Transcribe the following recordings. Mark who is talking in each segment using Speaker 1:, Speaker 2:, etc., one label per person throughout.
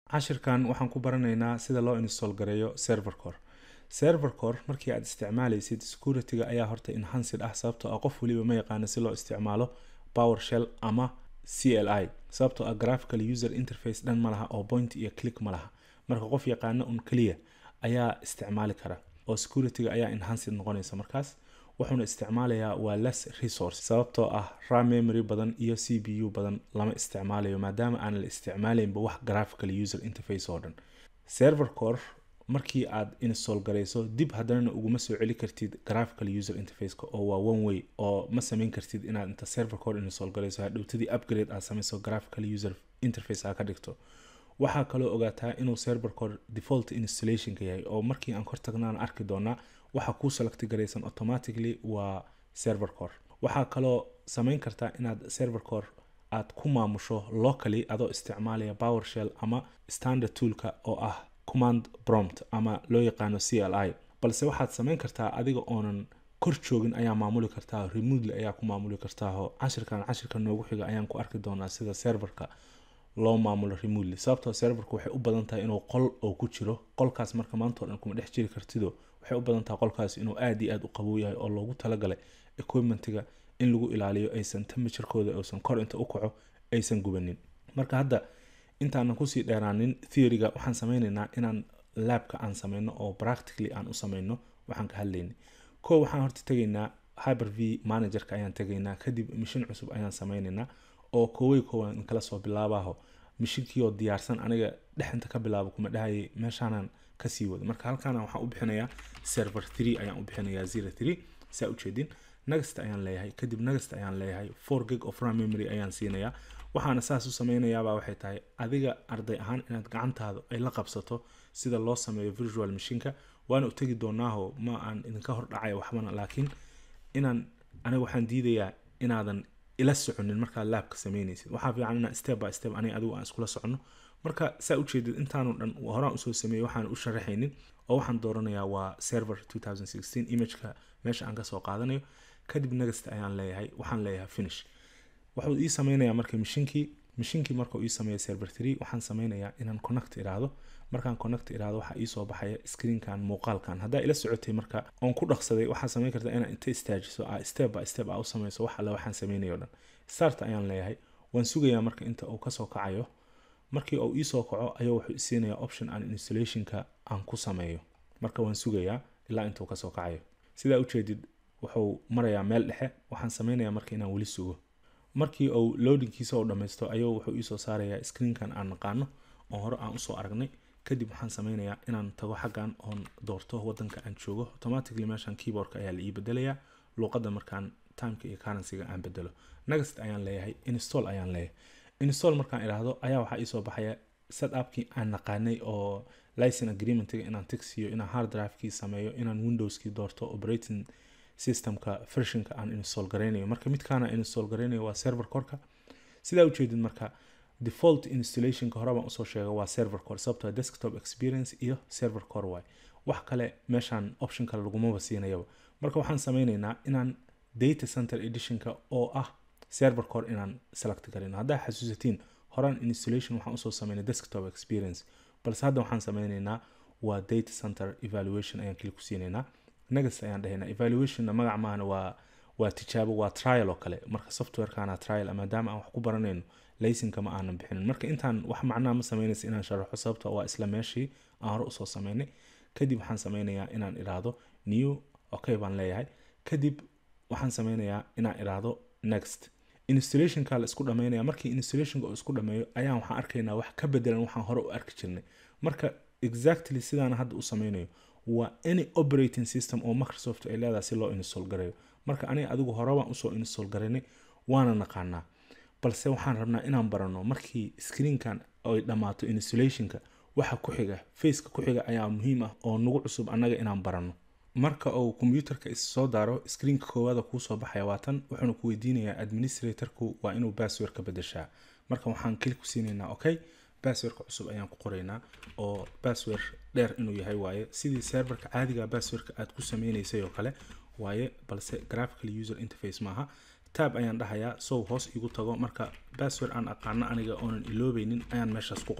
Speaker 1: cashirkan waxaan ku baranaynaa sida loo install gareeyo server core server core markii aad isticmaalaysid securityga ayaa horta enhanced ah sababtoo ah qof waliba ma yaqaano si loo isticmaalo powershell ama cli sababtoo ah graphical user interface dhan ma laha oo point iyo click ma laha marka qof yaqaano un keliya ayaa isticmaali kara oo securityga ayaa enhanced noqonaysa markaas wuxuuna isticmaalayaa waa less resource sababtoo ah ram memory badan iyo c b u badan lama isticmaalayo maadaama aan la isticmaalaynba wax graphical user interface oo dhan server core markii aad install garayso dib haddanana uguma soo celi kartid graphical user interfaceka oo waa one way oo ma samayn kartid inaad inta server core install garayso hadhowtadii upgrade aad samayso graphical user interface aad ka dhigto waxaa kaloo ogaataa inuu server core default installationka yahay oo markii aan kor tagnaan arki doonaa waxa kuu selecti garaysan automatically waa server core waxaa kaloo samayn kartaa inaad server core aad ku maamusho locally adoo isticmaalaya powershell ama standard toolka oo ah command prompt ama loo yaqaano c l i balse waxaad samayn kartaa adiga oonan kor joogin ayaa maamuli kartaa remotely ayaa ku maamuli kartaa cashirkan cashirka noogu xiga ayaan ku arki doonaa sida serverka loo maamulo remotely sababtoo serverka waxay u badan tahay inuu qol oo ku jiro qolkaas marka maantao dhan kuma dhex jiri kartido waxay u badan tahay qolkaas inuu aad iyo aad u qabow yahay oo loogu talagalay equipmentiga in lagu ilaaliyo aysan temperaturekooda uusan kor inta u kaco aysan gubanin marka hadda intaanan kusii dheeraanin theoryga waxaan sameynaynaa inaan labka aan sameyno oo practically aan u sameyno waxaan ka hadlaynay ko waxaan horta tegaynaa hyper v managerka ayaan tegaynaa kadib mishin cusub ayaan sameynaynaa oo koowey koowan kala soo bilaabaho mishinkiioo diyaarsan aniga dhexinta ka bilaabo kuma dhahayay meeshaanan kasii wado marka halkaana waxaan u bixinayaa server three ayaan u bixinayaa zero three saa ujeedin next ayaan leeyahay kadib next ayaan leeyahay four gig of ram memory ayaan siinayaa waxaana saas u sameynayaabaa waxay tahay adiga arday ahaan inaad gacantaada ay la qabsato sida loo sameeyo virtual machinka waana u tegi doonaaho ma aan idinka hordhacay waxbana laakiin inaan aniga waxaan diidayaa inaadan ila soconin markaad laabka sameynaysid waxaa fiican inaan step by step aniga adigu aan iskula socono marka saa ujeedid intaanu dhan horaan usoo sameeyey waxaan u sharaxaynin oo waxaan dooranayaa waa server 2016 imageka meesha aan kasoo qaadanayo kadib next ayaan leeyahay waxaan leeyahay finish wuxuu ii sameynayaa marka mishinkii mishinkii markuu ii sameeya server three waxaan sameynayaa inaan connect iraahdo markaan connect iraahdo waxaa iisoo baxaya screenkan muuqaalkan haddaa ila socotay marka oon ku dhaqsaday waxaa sameyn kartaa inaad inta istaajiso a step by step a u sameyso wax alle waxaan sameynayo dhan start ayaan leeyahay waan sugayaa marka inta uu kasoo kacayo markii uu iisoo kaco ayuu wuxuu isiinayaa option aan installationka aan ku sameeyo marka waan sugayaa ilaa intuu kasoo kacayo sidaa ujeedid wuxuu marayaa meel dhexe waxaan sameynayaa marka inaan weli sugo markii uu loadingkiisa uu dhammaysto ayuu wuxuu iisoo saarayaa screenkan aan naqaano oo hore aan usoo aragnay kadib waxaan sameynayaa inaan tago xaggan oon doorto wadanka aan joogo automatically meeshan keyboardka ayaa la ii bedelayaa luuqadda markaan timeka iyo currencyga aan bedelo next ayaan leeyahay install ayaan leeyahay install markaan idhaahdo ayaa waxaa iisoo baxaya setupkii aan naqaanay oo license agreementiga inaan tigsiyo inaan hard drivekii sameeyo inaan windowskii doorto operating systemka versionka aan install garaynayo marka midkaana install garaynayo waa server coreka sidaa ujeedid marka default installationka hore baan usoo sheegay waa server core sababtoo desktop experience iyo server core waay wax kale meeshaan option kale lagumaba siinayaba marka waxaan sameynaynaa inaan data center editionka oo ah server core inaan select garayno haddaa xasuusatiin horaan installation waxaan usoo sameynay desktop experience balse hadda waxaan sameynaynaa waa data center evaluation ayaan kili ku siinaynaa next ayaan dhahaynaa evaluationna magac maahana waa waa tijaabo waa trial oo kale marka softwarekana trial maadaama aan wax ku baranayno laysinka ma aanan bixinin marka intaan wax macnaa ma sameynaysa inaan sharaxo sababta waa isla meeshii aan hore usoo sameynay kadib waxaan sameynayaa inaan iraahdo new okay baan leeyahay kadib waxaan sameynayaa inaan iraahdo next installationka la isku dhameynaya markii installationka uu isku dhameeyo ayaan waxaan arkaynaa wax ka bedelan waxaan hore u arki jirnay marka exactly sidaana hadda u sameynayo waa any operating system oo microsoft ay leedahay si loo install gareeyo marka aniga adigu horebaan usoo install garaynay waana naqaanaa balse waxaan rabnaa inaan barano markii screenkan ay dhammaato installationka waxa ku xiga faceka ku xiga ayaa muhiim ah oo nagu cusub annaga inaan barano marka uu kombyuutarka issoo daaro screenka koowaada kuusoo baxaya waatan wuxuuna ku weydiinayaa administratorku waa inuu bassword ka bedeshaa marka waxaan kili ku siinaynaa okay basswordka cusub ayaan ku qoraynaa oo bassword dheer inuu yahay waaye sidii serverka caadiga basswordka aad ku sameynaysay oo kale waaye balse graphical user interface maaha tab ayaan dhahayaa sow hoos igu tago marka bassword aan aqaano aniga oonan iloobeynin ayaan meeshaas ku qoray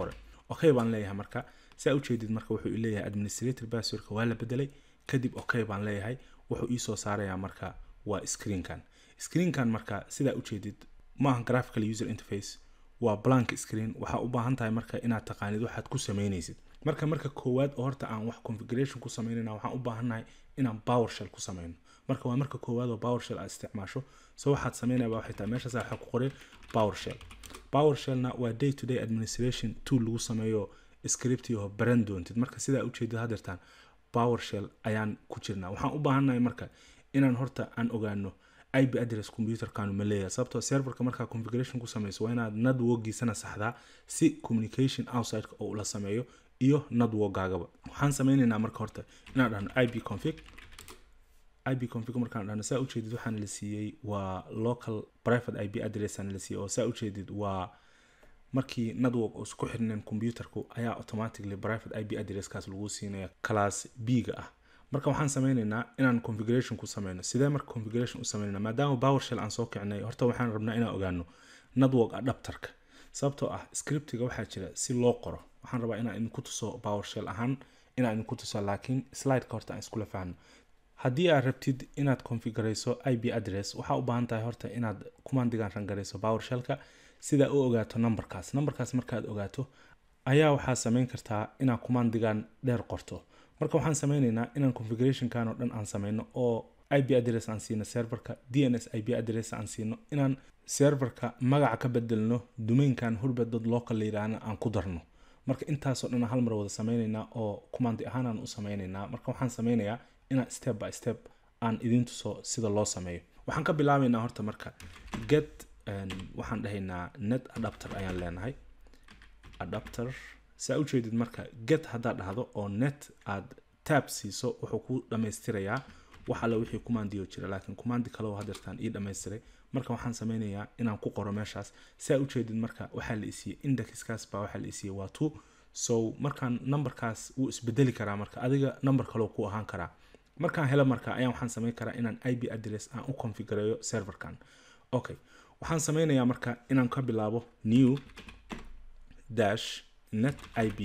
Speaker 1: okay baan leeyahay marka saa ujeedid marka wuxuu leeyahay administrator passwordka waa la bedelay kadib okay baan leeyahay wuxuu iisoo saarayaa marka waa screenkan screenkan marka sidaa ujeedid maaha graphical user interface waa blank screen waxaa u baahan tahay marka inaad taqaanid waxaad ku sameynaysid marka marka koowaad oo horta aan wax configuration ku sameynayna waxaan u baahannahay inaan powershell ku sameyno marka waa marka koowaad oo powershell aad isticmaasho so waxaad sameynayaba waxay tahay meeshaas waxaa ku qoray powershell powershellna waa day to day administration tool lagu sameeyo script oo baran doontid marka sidaa ujeedid hadeertaan powershell ayaan ku jirnaa waxaan u baahannahay marka inaan horta aan ogaano ip address computerkanu ma leeyahay sababtoo serverka markaa configuration ku sameyso waa inaad networkiisana saxdaa si communication outside oo ula sameeyo iyo networkgaagaba waxaan sameynaynaa marka horta inaan dhahno ip config ip config markaan dhahno saa ujeedid waxaan la siiyey waa local private ip address aan la siiyey oo saa ujeedid waa markii network uusan ku xirnayn computerku ayaa automatically private ip addresskaas lagu siinaya class b ga ah marka waxaan sameynaynaa inaan configuration ku sameyno sidee marka configuration u sameynayna maadaama powershell aan soo kicnay horta waxaan rabnaa inaan ogaano network adapterka sababtoo ah scriptiga waxaa jira si loo qoro waxaan rabaa inaan idinku tuso powershell ahaan inaan idinku tuso laakiin slideka horta aan iskula fahno haddii aad rabtid inaad configurayso ip address waxaa u baahan tahay horta inaad commandigan rangarayso powershellka sidaa u ogaato numberkaas numberkaas markaad ogaato ayaa waxaa sameyn kartaa inaad commandigan dheer qorto marka waxaan sameynaynaa inaan configurationkan oo dhan aan sameyno oo ip address aan siino serverka dns ip address aan siino inaan serverka magaca ka bedelno domainkan hurbadod local layidhaahna aan ku darno marka intaasoo dhan hal mar wada sameynaynaa oo commandi ahaan aan u sameynaynaa marka waxaan sameynayaa inaan step by step aan idin tuso sida loo sameeyo waxaan ka bilaabaynaa horta marka get waxaan dhahaynaa net adapter ayaan leenahay adapter saa ujeedid marka get haddaad dhahdo oo net aad tab siiso wuxuu ku dhammaystirayaa wax alle wixii commandiyo jira laakiin commandi kale oo hadeertaan ii dhammaystiray marka waxaan sameynayaa inaan ku qoro meeshaas saa ujeedid marka waxaa la isiiyey indexkaas baa waxaa la isiiyey waa two so markaan numberkaas wuu isbedeli karaa marka adiga number kaleo ku ahaan karaa markaan helo marka ayaan waxaan sameyn karaa inaan ip address aan u configureeyo serverkan okay waxaan sameynayaa marka inaan ka bilaabo new dash net ip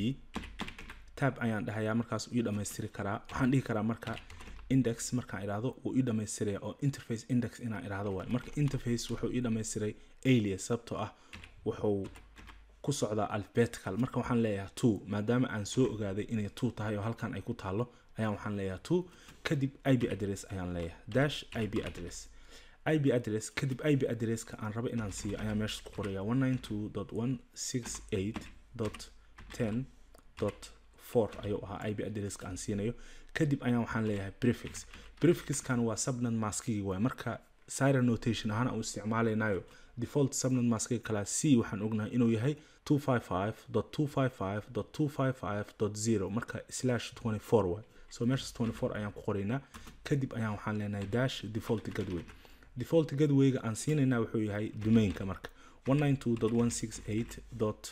Speaker 1: tab ayaan dhahayaa markaas ii dhammaystiri karaa waxaan dhihi karaa marka index markaan idhaahdo wuu ii dhammaystiraya oo interface index inaan idhaahdo waay marka interface wuxuu ii dhammaystiray alias sababtoo ah wuxuu ku socdaa alphabetical marka waxaan leeyahay two maadaama aan soo ogaaday inay two tahay oo halkan ay ku taalo ayaan waxaan leeyahay two kadib ip address ayaan leeyahay dash ip address ip address kadib ip addresska aan rabo inaan siiyo ayaa meesha ku qoraya one nine two dot one six eight dot ten dot four ayuu ahaa ip addresska aan siinayo kadib ayaan waxaan leeyahay prefix prefixkan waa subnet maskigi waay marka sire notation ahaan aan u isticmaalaynayo default subnet maskiga kala c waxaan ognahay inuu yahay two five five dot two five five dot two five five dot zero marka slash twenty four waay so meeshas twenty four ayaan ku qoraynaa kadib ayaan waxaan leenahay dash default gateway default gatewayga aan siinaynaa wuxuu yahay domainka marka one nine two dot one six eight dot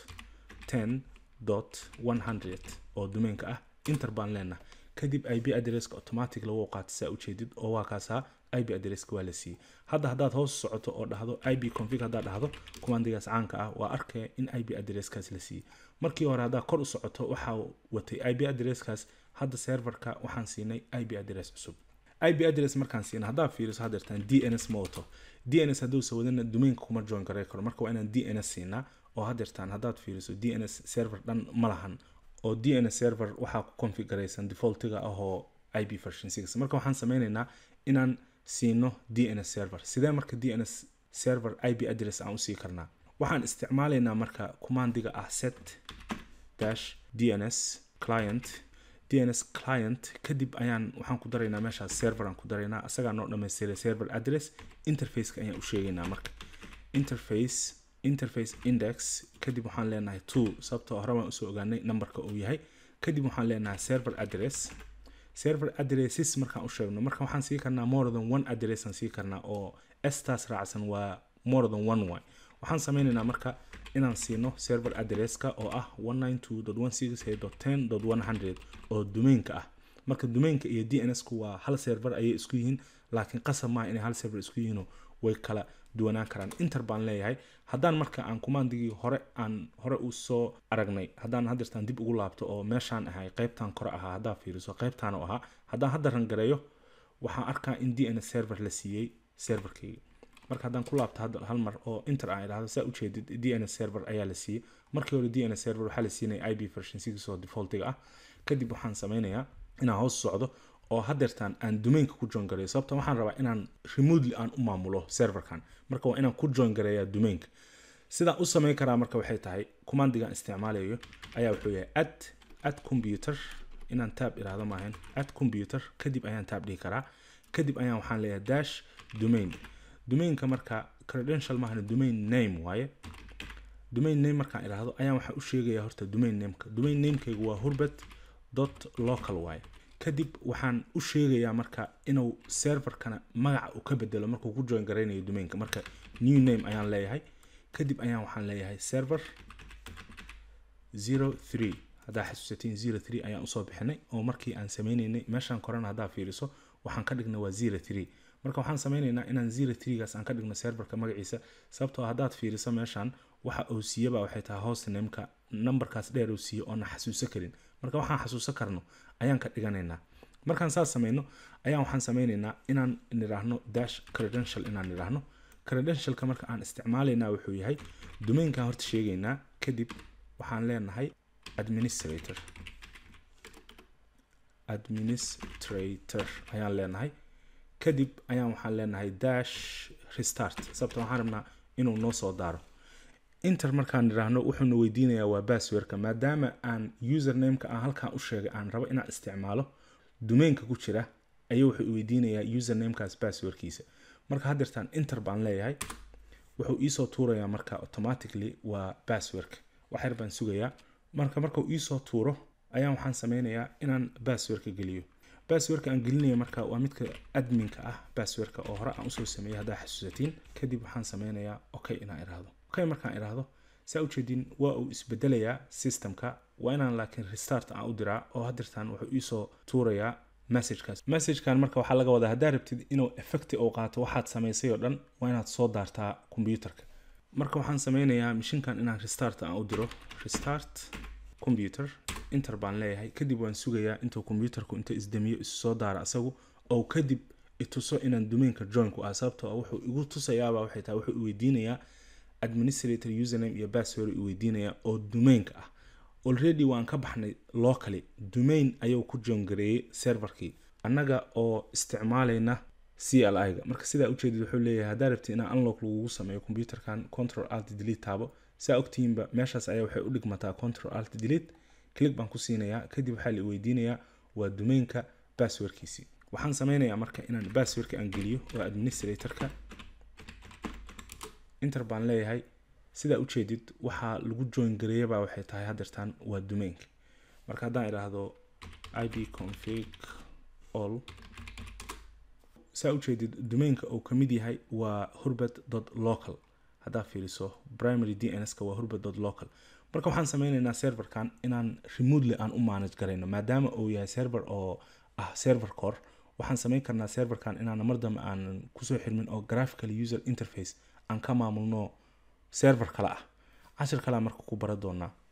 Speaker 1: ten dot one hundred oo domainka ah inter baan leenahay kadib ip addresska automatic lagu qaata saa ujeedid oo waa kaasaa ip addresska waa la siiyey hadda haddaad hoos socoto oo dhahdo ip config haddaad dhahdo commandigaas caanka ah waa arkaya in ip addresskaas la siiyey markii hore haddaad kor u socoto waxaa watay ip addresskaas hadda serverka waxaan siinay ip address cusub ip address markaan siina haddaad fiiriso hadeertaan dns ma wato dns hadduusa wadana domainka kuma join garay karo marka waa inaan dns siinaa oo hadeertaan haddaad fiiriso dns server dhan ma lahan oo dns server waxaa ku configuraysan defaultiga ahoo ip version six marka waxaan sameynaynaa inaan siino dns server sidee marka dns server ip address aan usii karnaa waxaan isticmaalaynaa marka commandiga ah set dash dns client dns client kadib ayaan waxaan ku daraynaa meeshaas server aan ku daraynaa asagaa noo dhamaystiray server address interfaceka ayaan u sheegaynaa marka interface interface index kadib waxaan leenahay two sababtoo hore baan usoo ogaanay numberka uu yahay kadib waxaan leenahay server address server addresses markaan u sheegno marka waxaan sii karnaa more than one address aan sii karnaa oo staas raacsan waa more than one way waxaan sameynaynaa marka inaan siino server addresska oo ah one nine two dot one six eight dot ten dot one hundred oo domainka ah marka domainka iyo dns ku waa hal server ayay isku yihiin laakiin qasab maaha inay hal server isku yihiinoo way kala duwanaan karaan inter baan leeyahay haddaan marka aan kumaandigii hore aan hore u soo aragnay haddaan hadeertaan dib ugu laabto oo meeshaan ahay qeybtan kore ahaa haddaa fiiriso qeybtaan u ahaa haddaan hadda rangareeyo waxaan arkaa in d n s server la siiyey serverkayga marka haddaan ku laabto hadda hal mar oo inter aan idhahdo saa ujeedid d n s server ayaa la siiyey markii hore d n s server waxaa la siinaya ib version six oo defaultiga ah kadib waxaan sameynayaa inaan hoos socdo oo hadeertaan aan domainka ku join gareeyo sababta waxaan rabaa inaan remotely aan u maamulo serverkan marka waa inaan ku join gareeyaa domainka sidaan u sameyn karaa marka waxay tahay commandigaan isticmaalayo ayaa wuxuu yahay ad ad computer inaan tab iraahdo maahan ad computer kadib ayaan tab dhihi karaa kadib ayaan waxaan leeyahay dash domain domainka marka credential maahan domain name waaye domain name markaan iraahdo ayaan waxaa u sheegaya horta domain nameka domain namekaygu waa hurbet dot local waaye kadib waxaan u sheegayaa marka inuu serverkana magaca uu ka bedelo markuu ku join garaynayo domainka marka new name ayaan leeyahay kadib ayaan waxaan leeyahay server zero three haddaa xasuusatiin zero three ayaan usoo bixinay oo markii aan sameyneynay meeshaan korena haddaa fiiriso waxaan ka dhignay waa zero three marka waxaan sameyneynaa inaan zero threegaas aan ka dhigno serverka magaciisa sababtoo haddaad fiiriso meeshaan waxa uu siiyaba waxay tahay host nameka numberkaas dheer uu siiyo oona xasuuso karin marka waxaan xasuuso karno ayaan ka dhiganaynaa markaan saas sameyno ayaan waxaan sameyneynaa inaan nidhaahno dash credential inaan nidhaahno credentialka marka aan isticmaalaynaa wuxuu yahay domainkaan horta sheegaynaa kadib waxaan leenahay administrator administrator ayaan leenahay kadib ayaan waxaan leenahay dash restart sababta waxaan rabnaa inuu noo soo daaro inter markaan nidhaahno wuxuuna weydiinayaa waa basswordka maadaama aan usernameka aan halkaan u sheegay aan rabo inaan isticmaalo domainka ku jira ayuu wuxuu weydiinayaa usernamekaas basswordkiisa marka hadeertaan inter baan leeyahay wuxuu iisoo tuurayaa marka automatically waa basswordka waxyar baan sugayaa marka markuu iisoo tuuro ayaan waxaan sameynayaa inaan basswordka geliyo basswordka aan gelinaya marka waa midka adminka ah basswordka oo hore aan usoo sameeyay haddaa xasuusatiin kadib waxaan sameynayaa okay inaan iraahdo okay markaan iraahdo saa ujeedin waa uu isbedelayaa systemka waa inaan laakiin restart aan u diraa oo hadeertaan wuxuu iisoo tuurayaa messagekaas messagekan marka waxaa laga wadaa haddaa rabtid inuu effecti uu qaato waxaad samaysay oo dhan waa inaad soo daartaa computerka marka waxaan sameynayaa mashinkan inaan restart aan u diro restart computer inter baan leeyahay kadib waan sugayaa intuu computerku inta isdamiyo isu soo daara asagu oo kadib ituso inaan domainka joinku ah sababtoo wuxuu igu tusayaaba waxay tahay wuxuu weydiinayaa administrator username iyo password i weydiinaya oo domainka ah already waan ka baxnay locally domain ayuu ku joongareeyey serverkii annaga oo isticmaalayna c l i-ga marka sidaa ujeedid wuxuu leeyahay haddaa rabti inaan unlock lagugu sameeyo computerkan control alt delete taabo saa ogtihiinba meeshaas ayaa waxay u dhigmataa control alt delete click baan ku siinayaa kadib waxaa la weydiinayaa waa domainka passwordkiisii waxaan sameynayaa marka inaan passwordka aan geliyo waa administratorka inter baan leeyahay sidaa ujeedid waxaa lagu join gareeyabaa waxay tahay hadeertaan waa domainka marka haddaan idhaahdo ib config all saa ujeedid domainka uu kamid yahay waa hurbet local haddaa fiiriso primary d n s-ka waa hurbet local marka waxaan sameyneynaa serverkan inaan remotely aan u manage garayno maadaama uu yahay server oo ah server core waxaan sameyn karnaa serverkan inaan mar dambe aan kusoo xirmin oo graphical user interface aan ka maamulno server kale ah cashir kalea marka ku bara doonaa